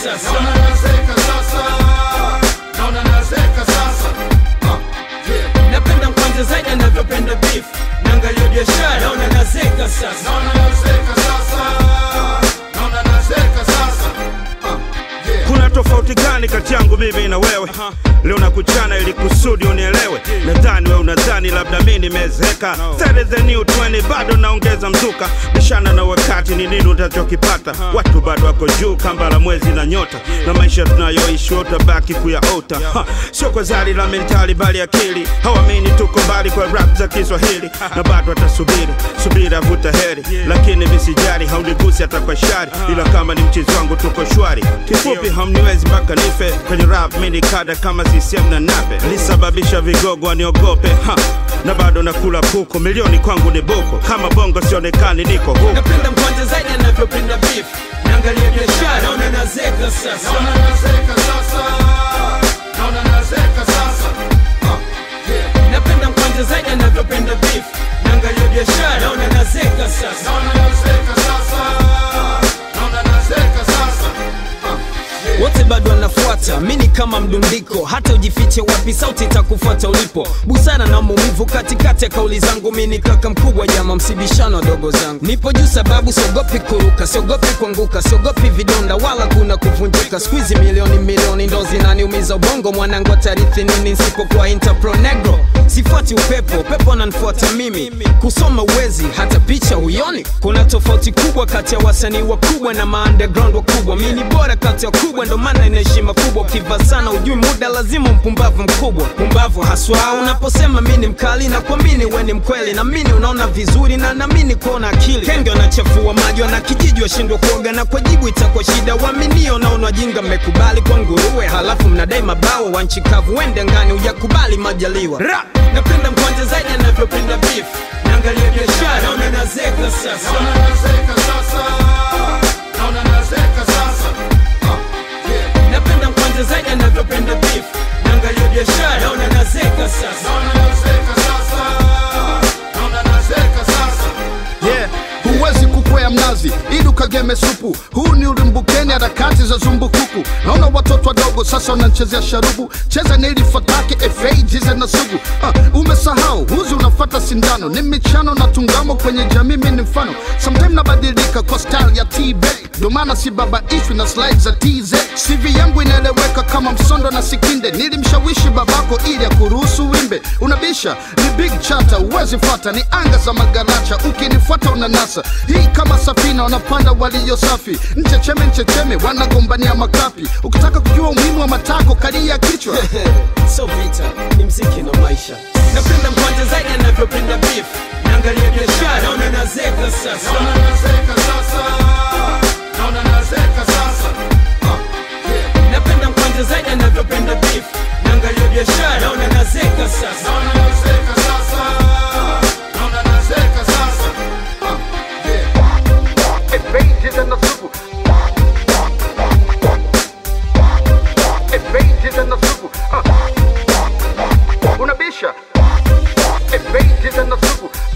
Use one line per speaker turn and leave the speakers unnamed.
sasa
naona nazeka sasa naona nazeka sasa Ah, yeah.
napenda mkwanja zaidi anavyopenda beef naangalia biashara naona nazeka sasa
naona nazeka sasa naona nazeka sasa Ah, yeah.
kuna tofauti gani kati yangu mimi na wewe leo nakuchana ili kusudi unielewe nadhani we unadhani labda mi nimezeeka That is the new 20 bado naongeza mzuka bishana na wakati ni nini utachokipata watu bado wako juu kamba la mwezi na nyota na maisha tunayoishi utabaki kuyaota Ha, sio kwa zari la mentali bali akili hawamini tuko mbali kwa rap za kiswahili na bado atasubiri subira vuta heri lakini visijari haunigusi hata kwa shari ila kama ni mchezo wangu tuko shwari kifupi hamniwezi mpaka nife kwenye rap mini kada kama CCM na nape lisababisha vigogo waniogope ha na bado nakula kuku milioni kwangu ni buku kama bongo sionekani niko huku
napenda mkwanja zaidi anavyopenda beef naangalia biashara naona nazeka sasa
naona nazeka sasa naona nazeka sasa Ah, yeah.
napenda mkwanja zaidi anavyopenda beef naangalia biashara naona nazeka sasa
naona nazeka sasa naona nazeka sasa Ah, yeah.
wote bado wanafuata mini kama mdundiko hata ujifiche wapi sauti itakufuata ulipo busara na maumivu katikati ya kauli zangu mini kaka mkubwa jama msibishano wadogo zangu nipo juu sababu siogopi kuruka siogopi kuanguka siogopi vidonda wala kuna kuvunjika skuizi milioni milioni ndo zinaniumiza ubongo mwanangu atarithi nini nsipokuwa interpro negro sifuati upepo upepo ananifuata mimi kusoma uwezi hata picha huyoni kuna tofauti kubwa kati ya wasanii wakubwa na maunderground wakubwa mi ni bora kati ya wakubwa ndo maana ina heshima kubwa ukiva sana ujui muda lazima mpumbavu mkubwa pumbavu haswa unaposema mi ni mkali na kuamini we ni mkweli na mini unaona vizuri na namini kuona akili kenge wanachafua maji wana kijiji washindwa kuoga na kwa jibu itakuwa shida waaminio naona jinga mmekubali kwa nguruwe halafu mnadai mabao wa nchi kavu wende ngani ujakubali majaliwa
Ra!
napenda mkwanja zaidi anavyopenda beef naangalia biashara naona nazeka sasa
naona nazeka sasa naona nazeka sasa Ah, yeah.
napenda mkwanja zaidi anavyopenda beef naangalia biashara naona nazeka sasa
naona nazeka sasa naona nazeka sasa
yeah. huwezi kukwea mnazi ili ukageme supu huu ni ulimbukeni harakati za zumbukuku naona watoto wadogo sasa wanachezea sharubu cheza na ili fatake efeijize na sugu uh, umesahau huzi unafata sindano ni michano na tungamo kwenye jamii mi ni mfano sometime nabadilika kwa style ya tb ndo maana si babaishwi na slide za tz cv yangu inaeleweka kama msondo na sikinde nilimshawishi babako ili akuruhusu wimbe unabisha ni big chata uwezi fata ni anga za magaracha ukinifuata unanasa hii kama safina wanapanda walio safi nchecheme nchecheme wanagombania makapi ukitaka kujua umuhimu wa matako kalia kichwa
so vita ni mziki na maisha napenda mkwanja zaidi anavyopenda beef naangalia biashara naona nazeka sasa
naona nazeka sasa naona nazeka sasa Ah, yeah.
napenda mkwanja zaidi anavyopenda beef naangalia biashara naona nazeka sasa
naona nazeka sasa naona nazeka sasa Ah, yeah.
Efeijize na sugu Efeijize na sugu uh. unabisha Efeijize na sugu